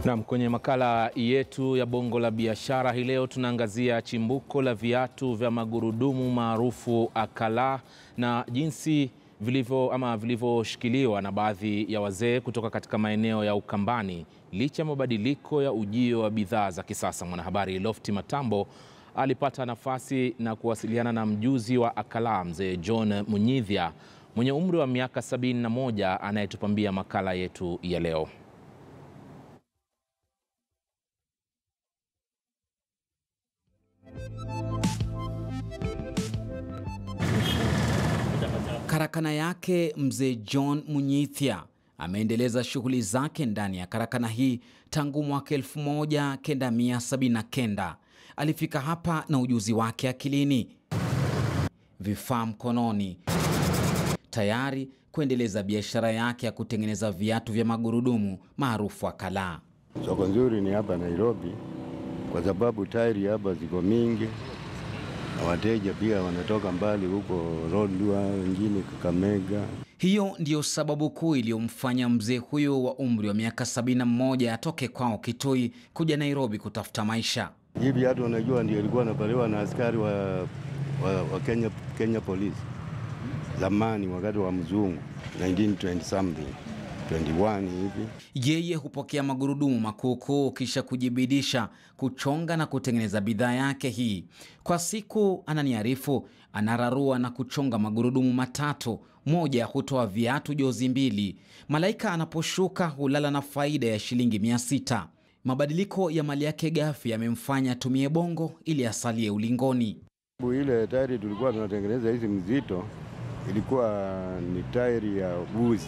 Naam, kwenye makala yetu ya Bongo la Biashara hii leo tunaangazia chimbuko la viatu vya magurudumu maarufu akala na jinsi vilivyo ama vilivyoshikiliwa na baadhi ya wazee kutoka katika maeneo ya Ukambani licha ya mabadiliko ya ujio wa bidhaa za kisasa. Mwanahabari Lofty Matambo alipata nafasi na kuwasiliana na mjuzi wa akala mzee John Munyidhia mwenye umri wa miaka 71 anayetupambia makala yetu ya leo. Karakana yake mzee John Munyithia ameendeleza shughuli zake ndani ya karakana hii tangu mwaka 1979. Alifika hapa na ujuzi wake akilini, vifaa mkononi, tayari kuendeleza biashara yake ya kutengeneza viatu vya magurudumu maarufu akala. Soko nzuri ni hapa Nairobi kwa sababu tairi hapa ziko mingi na wateja pia wanatoka mbali huko Lodwar, wengine Kakamega. Hiyo ndiyo sababu kuu iliyomfanya mzee huyo wa umri wa miaka 71 atoke kwao Kitui kuja Nairobi kutafuta maisha. Hii viatu unajua ndio ilikuwa inavaliwa na askari wa, wa, wa Kenya, Kenya Police zamani wakati wa mzungu 1920 something 21 hivi. Yeye hupokea magurudumu makuukuu kisha kujibidisha kuchonga na kutengeneza bidhaa yake hii. Kwa siku, ananiarifu, anararua na kuchonga magurudumu matatu, moja hutoa viatu jozi mbili. Malaika anaposhuka hulala na faida ya shilingi mia sita. Mabadiliko ya mali yake ghafi yamemfanya atumie bongo ili asalie ulingoni. Ile tairi tulikuwa tunatengeneza hizi mzito ilikuwa ni tairi ya buzi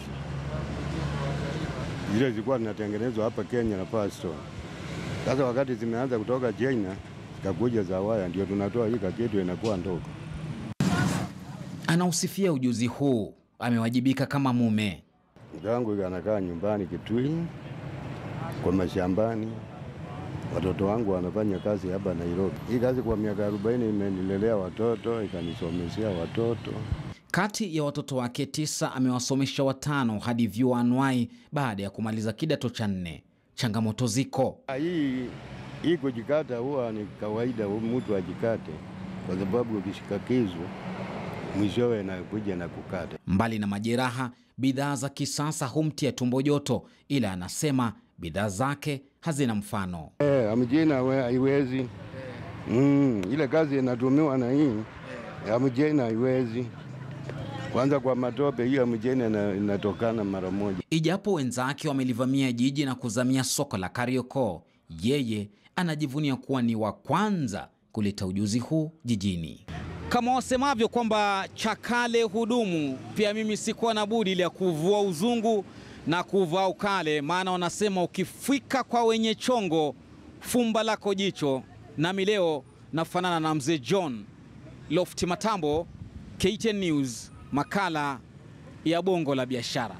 zile zilikuwa zinatengenezwa hapa Kenya na Firestone. Sasa wakati zimeanza kutoka China zikakuja za waya, ndio tunatoa hii kakitu inakuwa ndogo. Anausifia ujuzi huu, amewajibika kama mume. Mke wangu anakaa nyumbani Kitui kwa mashambani, watoto wangu wanafanya kazi hapa Nairobi. Hii kazi kwa miaka 40 imenilelea watoto, ikanisomeshea watoto. Kati ya watoto wake tisa amewasomesha watano hadi vyuo anuai baada ya kumaliza kidato cha nne. Changamoto ziko. Hii hii kujikata huwa ni kawaida, mtu ajikate, kwa sababu ukishika kisu mwishowe nakuja na kukata. Mbali na majeraha, bidhaa za kisasa humtia tumbo joto, ila anasema bidhaa zake hazina mfano. Eh, amjina haiwezi mm, ile kazi inatumiwa na hii amjina haiwezi kwanza kwa matope hiyo mjeni inatokana mara moja. Ijapo wenzake wamelivamia jiji na kuzamia soko la Kariakoo, yeye anajivunia kuwa ni wa kwanza kuleta ujuzi huu jijini. Kama wasemavyo kwamba chakale hudumu, pia mimi sikuwa na budi ile ya kuvua uzungu na kuvaa ukale, maana wanasema ukifika kwa wenye chongo fumba lako jicho. Nami leo nafanana na mzee John Lofty Matambo, KTN News, makala ya Bongo la Biashara.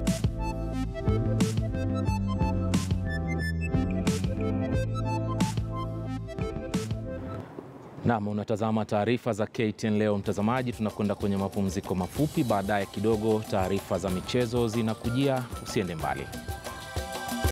Naam, unatazama taarifa za KTN leo mtazamaji. Tunakwenda kwenye mapumziko mafupi, baadaye kidogo taarifa za michezo zinakujia. Usiende mbali.